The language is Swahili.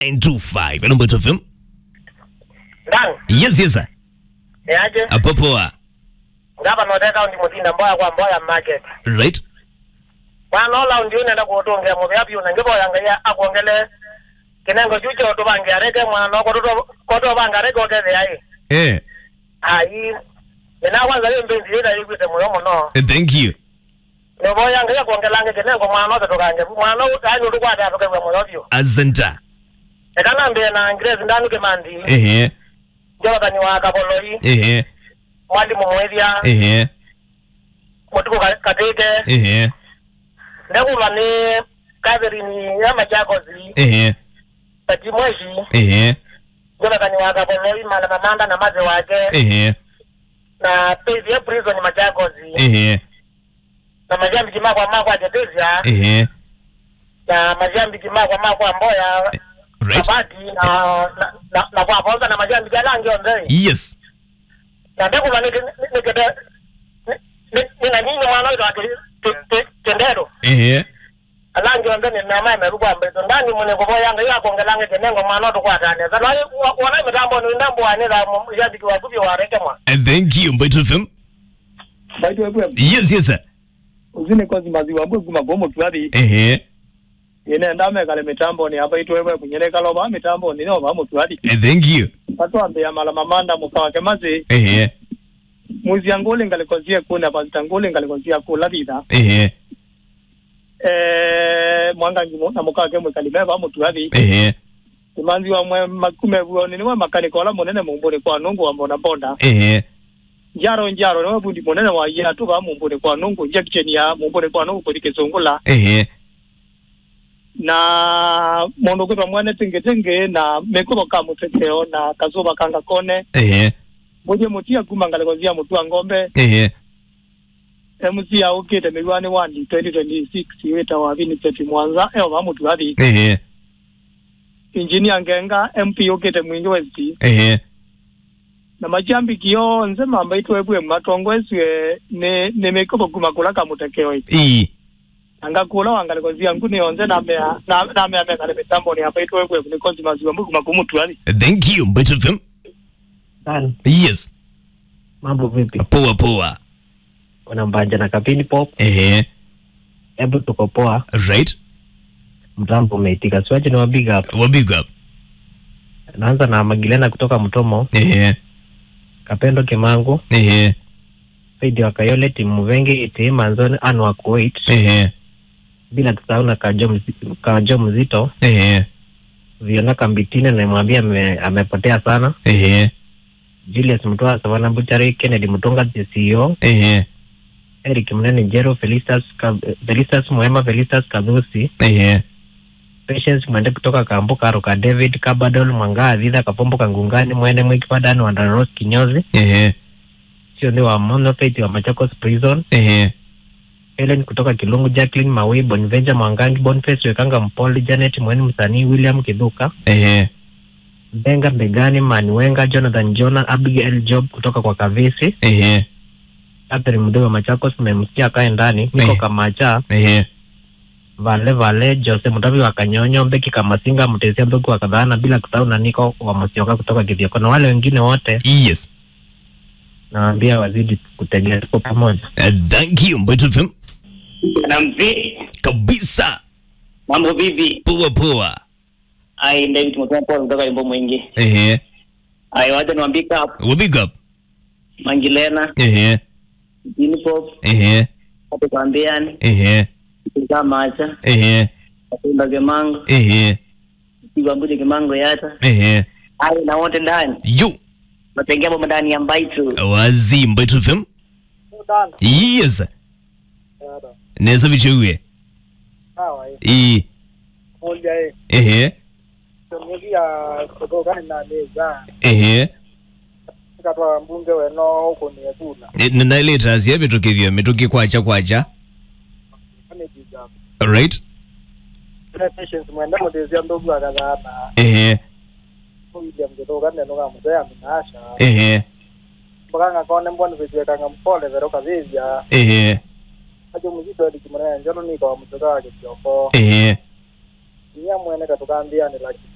925 hello Mbeto FM ndani yes yes sir yaje apo poa ngapa noteka ndi muzinda mboya kwa mboya market right bwana ola ndi unenda kutungia mu byapi una ngibo yanga ya akuongele kinengo chucho tubange areke mwana ko to ko to banga areke okeze ai eh ai ina kwanza ile mbenzi ile yikwite moyo muno thank you no boya nga ya kuongelange kinengo mwana ote tukange mwana utani utukwata atoke kwa moyo byo asanta ekana mbe na ingrezi ndanu kemandi ehe jobatan wa kapoloi ehe mwalimu mwethia ehe mutuko katete ehe ndekulwa ni Catherine ya Machakozi ehe Tajimweshi ehe Jonathan Wakapoloi mala mamanda na maze wake ehe na pezi ya prison Machakozi ehe na majambi kimakwa makwa Jetezia ehe na majambi kimakwa makwa Mboya right Kabati na na na, na kwa kwanza na majambi jalangi onde yes na ndekulwa ni ni kete ni ni na nyinyi mwana wetu ati tendero ehe alangi onde ni na mama rukwa mbeto ndani mune kubo yanga ya kongelange kenengo mwana wetu kwa tane za wana mitambo ni ndambo ane za mjabiki wa kubi wa reke mwa thank you Mbeto FM baitũ ebwe yes yes sir uzine kozi maziwa mbwe kuma gomo twathi ehe ine ndamekale mitambo ni apa itũ ebwe kunyereka loba mitambo ni noba mutwathi thank you patwambia mala mamanda mukawake mazi ehe muzia nguli ngalikozie kuna pasita nguli ngalikozie kula thitha ehe eh mwanga ngimo na mukawake mwikalime mutwathi ehe imanzi wa mwe makume buo ni niwe makaniko ola munene mumbuni kwa nungu wa mbona bonda ehe njaro njaro niwe bundi munene wa ya tu ba mumbuni kwa nungu injection ya mumbuni kwa nungu kuri kizungula ehe na mundu kwitwa mwene tingitingi na mikubo ka muteteo na kazuba kanga kone ehe muje mutia kuma ngalekozia mutua ngombe ehe MC aukite miwani wandi 2026 wita wa Vincent Mwanza eo ba mutu athi ehe engineer ngenga MP ukite mwingi west ehe na majambiki yonse mamba itwebwe matongweswe ne ne mikobo kuma kula kamutekeo i anga kula wangalekozia nguni yonse na mea na na mea mea kale mitambo ni hapa itwebwe ni konzi maziwa mbu kuma kumutu athi thank you Mbeto FM Dan, yes mambo vipi? poa poa Kuna mbanja na kapini pop, ehe hebu tuko poa, right mtambo umeitika. Siwache ni big up. wa big up Naanza na Magilena kutoka Mtomo, ehe Kapendo Kimangu, ehe Saidi wa Kayole, Timu Muvengi, Iti Manzoni, Anu wa Kuwait, ehe bila kusahau na Kajo, Mzi- Kajo Mzito, ehe Viona Kambitine namwambia ame, amepotea sana, ehe Julius Mtoa, Savana Buchari, Kennedy Mutunga, the CEO, ehe Eric Mnene Jero, Felicitas, Ka- Felicitas Mwema, Felicitas Kadhusi, ehe Patience Mwende kutoka Kambu Karuka, David Kabadol Mwanga Adhidha Kapombo Kangungani Mwene Mwikipadani Wandaros Kinyozi ehe sio ni wa Monopate wa Machakos Prison ehe Helen kutoka Kilungu Jacqueline Mawi Bonvenja Mwangangi Boniface Wekanga Mpoli Janet Mweni msanii William Kiduka ehe Benga Begani Maniwenga Jonathan Jona Abigail Job kutoka kwa Kavisi ehe Catherine Mdee wa Machakos mmemsikia kae ndani Niko Eh. Kamacha ehe Vale Vale Jose Mutavi wa Kanyonyo Beki Kamasinga Mtesia Mbegu wa Kadhana bila kusahau na Niko wa Mosioka kutoka Kithioko na wale wengine wote yes nawaambia wazidi kutegea tuko pamoja. Uh, thank you Mbeto FM na mzee kabisa mambo vipi poa poa ai david mtoa paul kutoka wimbo mwingi ehe ai wacha niwaambie kap wa big up mangilena ehe jinipop ehe hapo kwambiani ehe kuza macha ehe kupenda kemango ehe kibambuje kemango yata ehe ai na wote ndani yo natengia bomba ndani ya mbaitu wazi Mbeto FM yes neza bichuwe sawa i moja eh ehe tumegia kutoka na meza ehe katwa mbunge weno huko ni ekula E, nanailetazi mitoke vya mitoke kwacha kwacha ane jiga right ne patience mwenda mudezia ndogo akadhana ehe William kutoka neno kama mzee aminasha ehe mbakanga kone mbona vijiwekanga mpole vero kavizya ehe ajo muzito edi kimwana njalo niko wa mtoka wake kioko ehe niya mwene katukambia ni laki